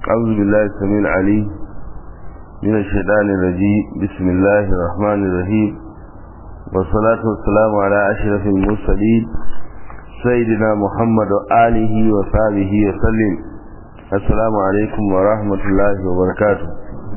أعوذ بالله السميع العليم من الشيطان الرجيم بسم الله الرحمن الرحيم والصلاة والسلام على أشرف المرسلين سيدنا محمد وآله وصحبه وسلم السلام عليكم ورحمة الله وبركاته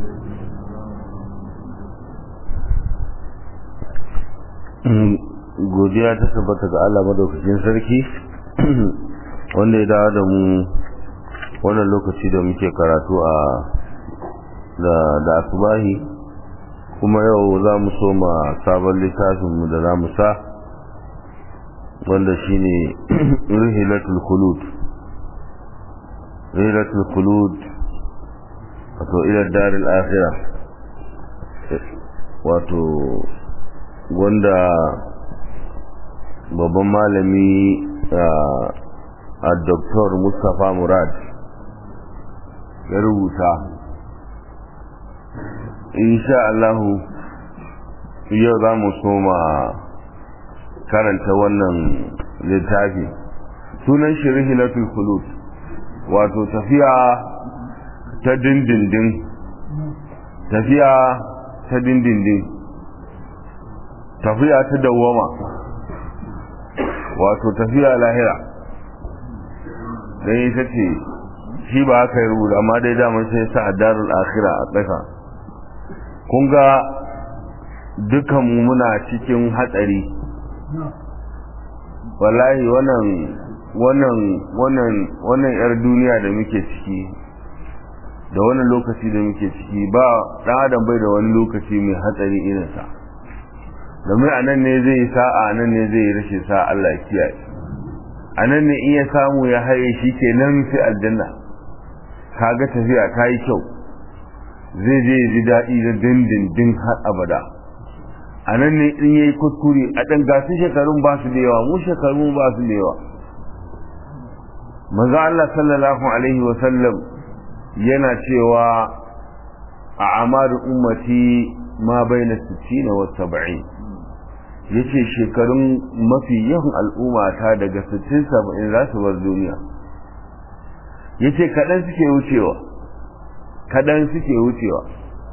godiya ta tabbata ga Allah madaukakin sarki wanda ya dawo da mu wannan lokaci da muke karatu a da da asubahi kuma yau za mu soma sabon littafin mu da za mu sa wanda shine rihilatul khulud rihilatul khulud wato ila daril akhirah wato wanda babban malami a Dr. Mustapha Murad ya rubuta insha Allahu yau za mu soma karanta wannan littafi sunan shirihilatul khulud wato tafiya ta dindindin tafiya ta dindindin tafiya ta dawwama wato tafiya lahira don ita ce shi ba haka yi rubuta amma dai damar sai sa a darul akhira a ƙasa kun ga dukanmu muna cikin hatsari wallahi wannan wannan wannan wannan yar duniya da muke ciki da wannan lokaci da muke ciki ba ɗan adam bai da wani lokaci mai hatsari irinsa domin a nan ne zai sa'a a nan ne zai yi rashin sa'a Allah kiyaye a nan ne iya samu ya haye shi ke nan fi aljanna kaga tafiya ta yi kyau zai je ji daɗi da dindindin har abada a nan ne in yayi kuskure a ɗan gasu shekarun ba su da yawa mu shekarun ba su da yawa manzo Allah sallallahu alaihi wa sallam yana cewa a amaru ummati ma baina 60 wa 70 yace shekarun mafi yawan al'umma ta daga 60 70 za su bar duniya yace kadan suke wucewa kadan suke wucewa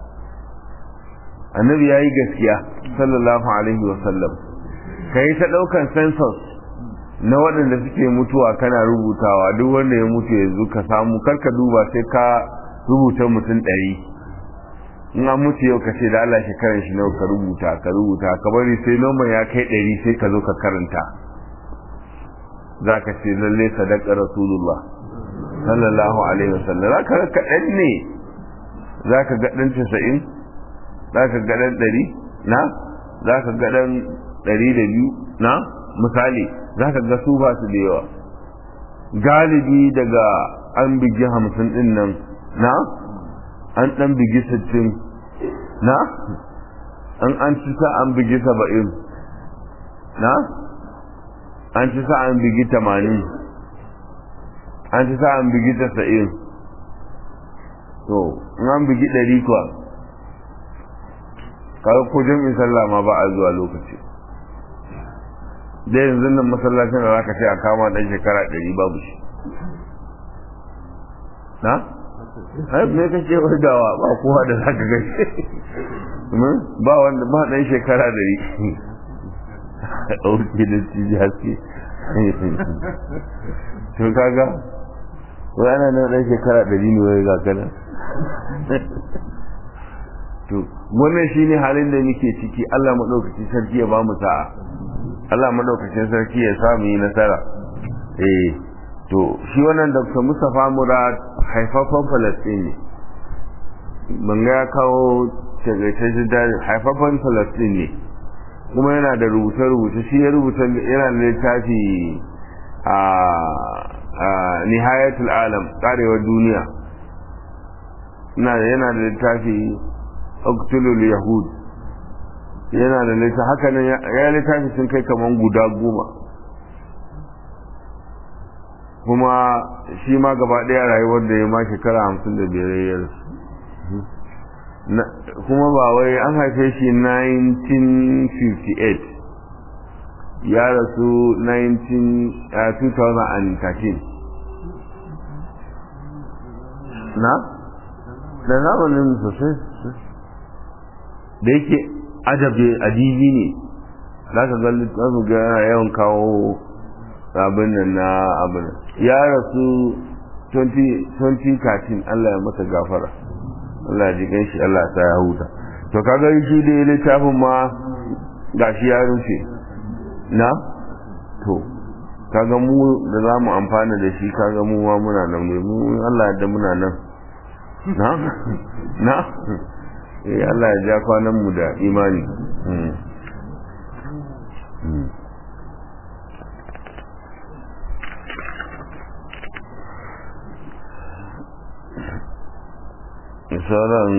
annabi yayi gaskiya sallallahu alaihi wa sallam kai ta daukan census na waɗanda suke mutuwa kana rubutawa duk wanda ya mutu yanzu ka samu karka duba sai ka rubuta mutum ɗari in an mutu yau ka ce da Allah shekaran shi nawa ka rubuta ka rubuta ka bari sai noma ya kai ɗari sai ka zo ka karanta za ka ce lalle sadaka rasulullah sallallahu alaihi wasallam za ka ga kaɗan ne za ka ga ɗan casa'in za ka ga ɗan ɗari na za ka ga ɗan ɗari da biyu na misali za ka ga su ba su da yawa galibi daga an bigi hamsin ɗin nan na an ɗan bigi sittin na an an ci sa an bigi saba'in na an ci sa an bigi tamanin an ci sa an bigi tasa'in to in an bigi ɗari kuwa kawai ko jami'in sallah ma ba a zuwa lokaci da yanzu nan masallacin da za ka ce a kama ɗan shekara ɗari babu shi na? ai me kake wadawa ba kowa da zaka gaishe ba wanda ba dan shekara dari dauke da ciji haske to kaga wai ana nan dan shekara dari ne wai ga kana to wannan shine halin da muke ciki Allah madaukakin sarki ya ba mu sa'a Allah madaukakin sarki ya samu yi nasara eh to shi wannan Dr. Mustapha Murad haifafan Falastin ne ban ga ya kawo tagaitaccen da haifafan Falastin ne kuma yana da rubuce-rubuce shi ya rubuta yana da littafi a nihayatul alam karewar duniya yana da littafi uktulul yahud yana da littafi haka nan ya littafi sun kai kaman guda goma kuma shi ma gaba ɗaya rayuwar da ya ma shekara hamsin da biyar ya kuma ba wai an haife shi 1958 ya rasu 2013 na da zamanin sosai da yake adabi adibi ne za ka ga littafin ga yana yawan kawo abin nan na abin ya rasu 2013 Allah ya masa gafara Allah ya ji shi Allah ya sa ya huta to kaga shi da littafin ma gashi ya rufe na to kaga mu da za mu amfana da shi kaga mu ma muna nan ne mu Allah da muna nan na na eh Allah ya ja kwanan mu da imani misalan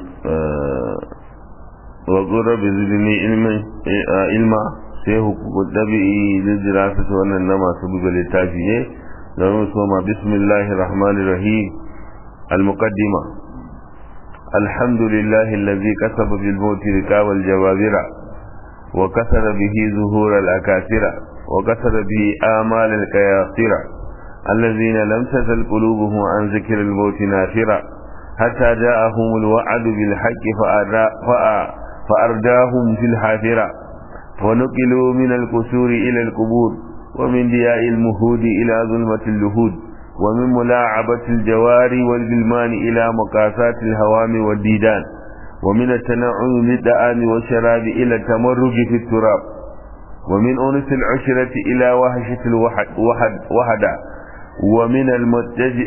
wa qura bi zidni ilmi ilma sai hukukun ɗabi'i lijira fita wannan na masu buga littafi ne don soma bismillahir rahmanir rahim al-muqaddima alhamdulillahi allazi kasaba bil mawti rikabal jawabira wa kasara bihi zuhur al-akasira wa kasara bihi amal al-qayasira الذين لم تزل قلوبهم عن ذكر الموت نافرة حتى جاءهم الوعد بالحق فأرداهم في الحافرة ونقلوا من القصور إلى القبور ومن دياء المهود إلى ظلمة اللهود ومن ملاعبة الجواري والبلمان إلى مقاسات الهوام والديدان ومن التنعم بالدعام والشراب إلى التمرج في التراب ومن أنس العشرة إلى وهشة الوحد وحد وحدا ومن المتجئ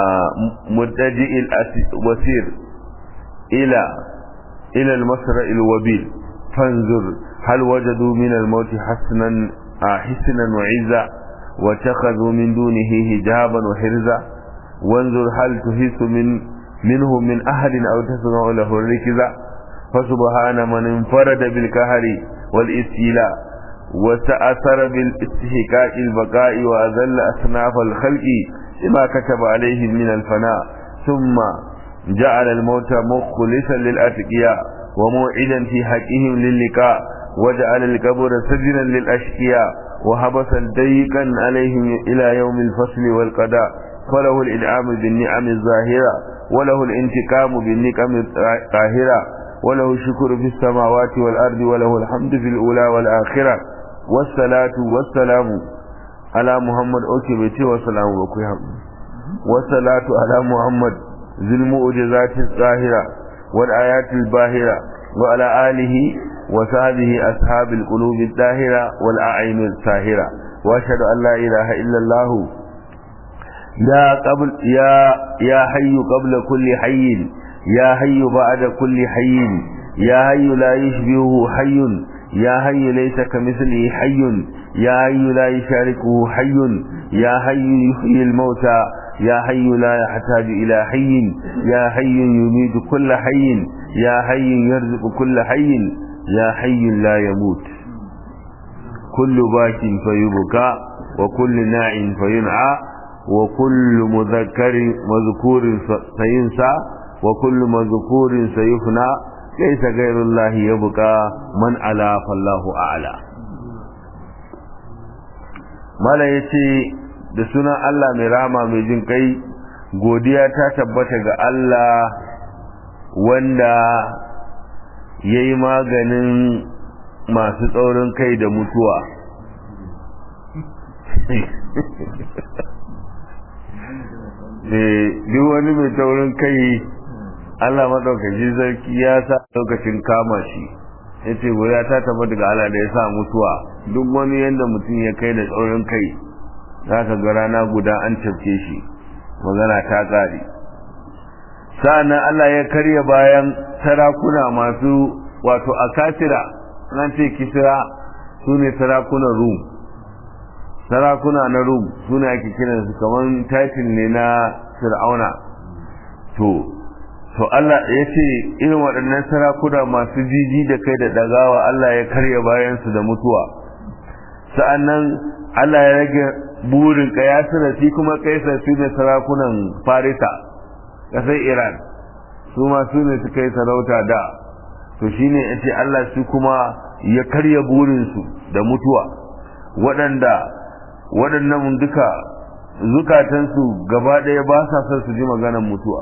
الوسير إلى إلى المسرع الوبيل فانظر هل وجدوا من الموت حسنا حسنا وعزا واتخذوا من دونه حجابا وحرزا وانظر هل تحس من منه من أحد أو تسمع له الركزا فسبحان من انفرد بالكهر والاستيلاء وتأثر بالاستحقاق البقاء وأذل أصناف الخلق لما كتب عليهم من الفناء ثم جعل الموت مخلصا للأتقياء وموعدا في حقهم للقاء وجعل القبر سجنا للأشقياء وحبسا ضيقا عليهم إلى يوم الفصل والقضاء فله الإنعام بالنعم الظاهرة وله الانتقام بالنقم الطاهرة وله الشكر في السماوات والأرض وله الحمد في الأولى والآخرة والصلاة والسلام على محمد أوكي بيتي والسلام وكيهم والصلاة على محمد ذي المؤجزات الظاهرة والآيات الباهرة وعلى آله وصحبه أصحاب القلوب الطاهرة والأعين الساهرة وأشهد أن لا إله إلا الله يا قبل يا يا حي قبل كل حي يا حي بعد كل حي يا حي لا يشبهه حي يا حي ليس كمثله حي يا حي لا يشاركه حي يا حي يحيي الموتى يا حي لا يحتاج إلى حي يا حي يميت كل حي يا حي يرزق كل حي يا حي لا يموت كل باك فيبكى وكل ناع فينعى وكل مذكر مذكور سينسى وكل مذكور سيفنى ليس غير الله يبقى من على فالله أعلى mala ya ce da sunan Allah mai rama mai jin kai godiya ta tabbata ga Allah wanda ya yi maganin masu tsaurin kai da mutuwa duk wani mai taurin kai Allah maɗaukaci sarki ya sa lokacin kama shi ya ce goya ta taba daga Allah da ya sa mutuwa duk wani yadda mutum ya kai da tsaurin kai za ka ga rana guda an cafke shi magana ta ƙare sa'annan Allah ya karya bayan sarakuna masu wato akasira nan ce kisira su ne sarakunan rum sarakuna na rum su ne ake kiransu kamar titin ne na fir'auna to to Allah ya ce irin waɗannan sarakuna masu jiji da kai da ɗagawa Allah ya karya bayansu da mutuwa sa'annan Allah ya rage burin kayasira shi kuma kaisar su ne sarakunan farisa ƙasar iran su ma su ne suka yi sarauta da to shine ya ce Allah su kuma ya karya burinsu da mutuwa waɗanda waɗannan duka zukatansu gaba ɗaya ba sa son su ji maganar mutuwa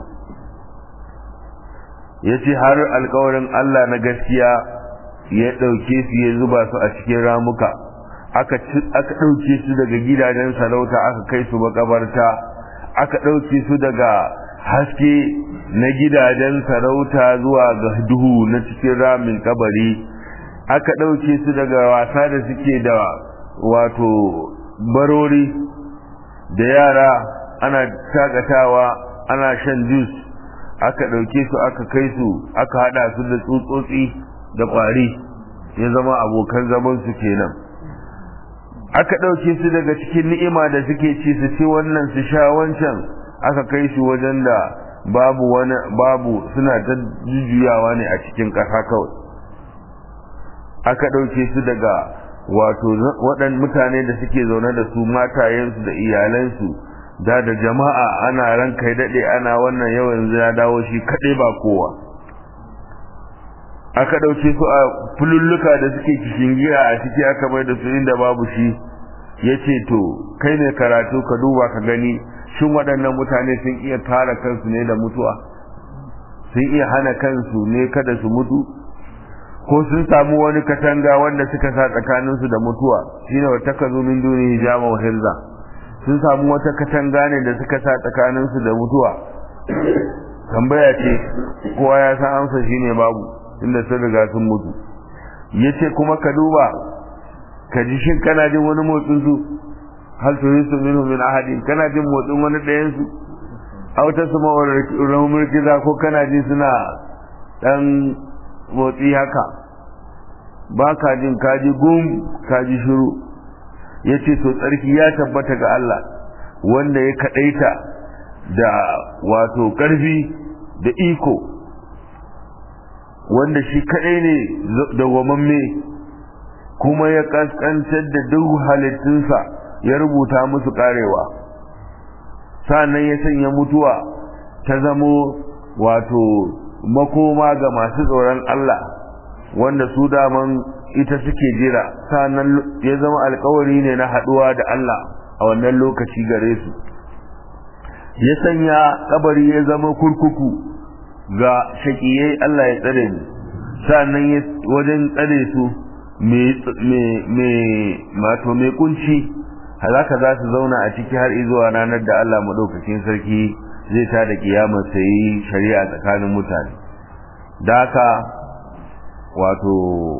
ya ce har alkawarin Allah na gaskiya ya ɗauke su ya zuba su a cikin ramuka aka ɗauke su daga gidajen sarauta aka kai su makabarta aka ɗauke su daga haske na gidajen sarauta zuwa ga duhu na cikin ramin kabari aka ɗauke su daga wasa da suke da wato barori da yara ana shakatawa ana shan jus aka ɗauke su aka kai su aka haɗa su da tsutsotsi da ƙwari ya zama abokan zamansu kenan aka ɗauke su daga cikin ni'ima da suke ci su ci wannan su sha wancan aka kai su wajen da babu wani babu suna ta jujjuyawa ne a cikin ƙasa kawai aka ɗauke su daga wato waɗan mutane da suke zaune da su matayensu da iyalansu da da jama'a ana ran kai daɗe ana wannan yau yanzu ya dawo shi kaɗai ba kowa aka ɗauke su a fululluka da suke kishin gira a ciki aka mai da su inda babu shi ya ce to kai ne karatu ka duba ka gani shin waɗannan mutane sun iya kare kansu ne da mutuwa sun iya hana kansu ne kada su mutu ko sun samu wani katanga wanda suka sa tsakaninsu da mutuwa shine wa takazu min duni hijama wa hirza sun samu wata katanga ne da suka sa tsakaninsu da mutuwa tambaya ce kowa ya san amsa shine babu inda sun riga sun mutu yace kuma ka duba ka ji shin kana jin wani motsin su hal tuhisu minhu min ahadin kana jin motsin wani ɗayan su aw tasma wa rahumul kiza ko kana ji suna dan motsi haka ba ka jin kaji gum kaji shiru ya ce to tsarki ya tabbata ga Allah wanda ya kaɗaita da wato ƙarfi da iko wanda shi kaɗai ne dawwamamme kuma ya ƙasƙantar da duk halittunsa ya rubuta musu ƙarewa sa'annan ya sanya mutuwa ta zamo wato makoma ga masu tsoron Allah wanda su daman ita suke jira sannan ya zama alkawari ne na haduwa da Allah a wannan lokaci gare su ya sanya kabari ya zama kurkuku ga shakiyai Allah ya tsare mu sannan ya wajen tsare su me mato mai kunci halaka za su zauna a ciki har izuwa ranar da Allah madaukakin sarki zai ta da kiyamar sai shari'a tsakanin mutane da haka wato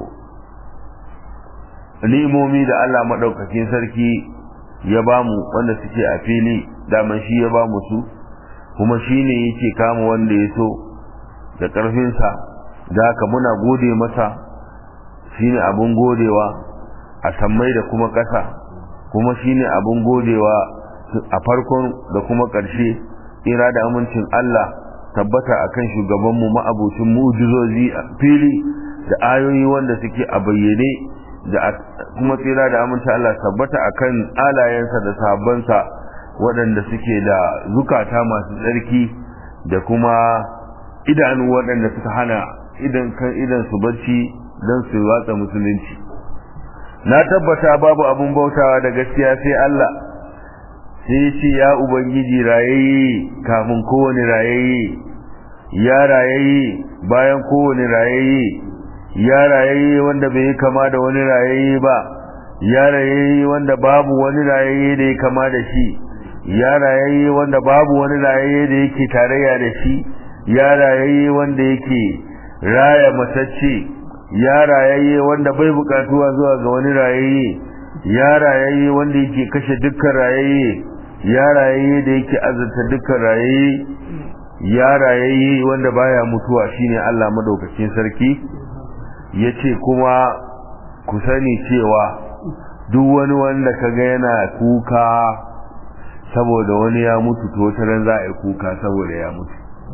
ni'imomi da Allah madaukakin sarki ya bamu wanda suke a fili daman shi ya bamu su kuma shi ne yake kama wanda ya so da ƙarfinsa da haka muna gode masa shi ne abin godewa a sammai da kuma ƙasa kuma shi ne abin godewa a farkon da kuma ƙarshe tsira da amincin Allah tabbata akan shugabanmu ma'abucin mu'jizozi a fili da ayoyi wanda suke a bayyane da kuma tsira da amincin Allah tabbata akan alayensa da sahabbansa waɗanda suke da zukata masu tsarki da kuma idanu waɗanda suka hana idan kan idan su bacci don su watsa musulunci na tabbata babu abun bautawa da gaskiya sai Allah sai ce ya ubangiji rayayye kamun kowane rayayye ya rayayye bayan kowane rayayye ya rayayye wanda bai kama da wani rayayye ba ya rayayye wanda babu wani rayayye da ya kama da shi ya rayayye wanda babu wani rayayye da yake tarayya da shi ya rayayye wanda yake raya matacce ya rayayye wanda bai bukatuwa zuwa ga wani rayayye ya rayayye wanda yake kashe dukkan rayayye ya rayayye da yake azurta dukkan rayayye ya rayayye wanda baya mutuwa shine Allah madaukakin sarki yace kuma ku sani cewa duk wani wanda kaga yana kuka saboda wani ya mutu to wata ran za a yi kuka saboda ya mutu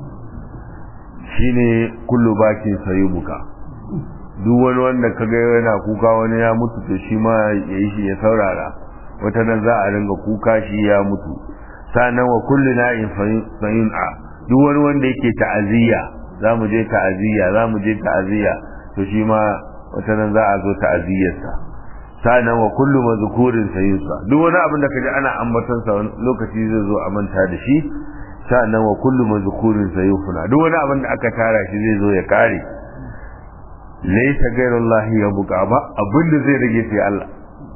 shine kullu bakin sayubuka duk wani wanda kaga yana kuka wani ya mutu to shi ma yayi shi ya saurara wata nan za a ringa kuka shi ya mutu sanan wa kullu na'in fayun'a duk wani wanda yake ta'aziyya za mu je ta'aziyya za mu je ta'aziyya to shi ma wata nan za a zo ta'aziyyarsa sa'annan wa kullu mazkurin sayusa duk wani abin da kaji ana ambaton sa lokaci zai zo a manta da shi sa'annan wa kullu mazkurin sayufuna duk wani abin da aka tara shi zai zo ya kare laysa ghayrullahi ya buka ba abin da zai rage sai Allah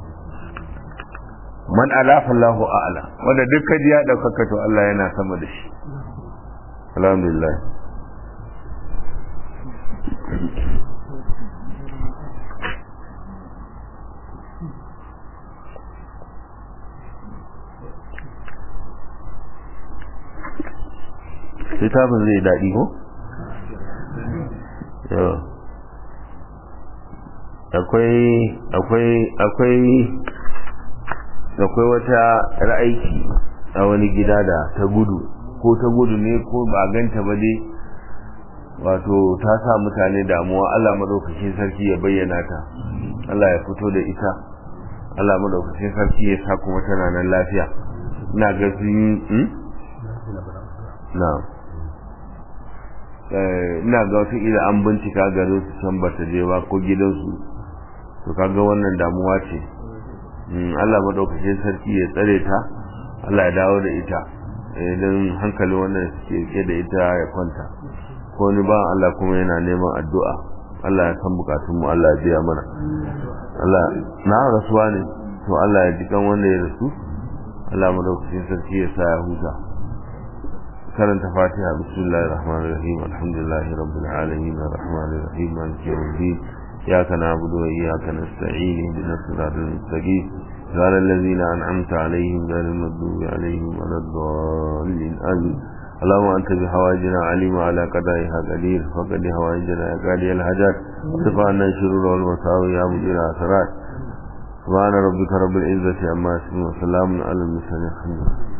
man alafa Allahu a'la wanda duk kaji ya daukaka to Allah yana sama da shi alhamdulillah littafin zai daɗi ko? akwai akwai akwai akwai wata ra'aiki a wani gida da ta gudu ko ta gudu ne ko ba ganta ba dai wato ta sa mutane damuwa Allah madaukakin sarki ya bayyana ta Allah ya fito da ita Allah madaukakin sarki ya sa kuma tana nan lafiya ina ga sun na'am ina ga wata ila an bincika garin su can ba ta je ba ko gidansu to kaga wannan damuwa ce Allah madaukakin sarki ya tsare ta Allah ya dawo da ita idan hankali wannan suke ke da ita ya kwanta ko ni ba Allah kuma yana neman addu'a Allah ya san bukatun mu Allah ya biya mana Allah na rasuwa ne to Allah ya ji kan wanda ya rasu Allah madaukakin sarki ya sa ya huta كانت فاتحة بسم الله الرحمن الرحيم الحمد لله رب العالمين الرحمن الرحيم مالك يوم الدين إياك نعبد وإياك نستعين اهدنا الصراط المستقيم قال الذين أنعمت عليهم غير المغضوب عليهم ولا الضالين آمين اللهم أنت بحوائجنا عليم على قضائها قدير فقد حوائجنا يا قاضي الحاجات ارفع عنا الشرور والمساوي يا مدير الآثارات سبحان ربك رب العزة عما يصفون وسلام على المرسلين الحمد لله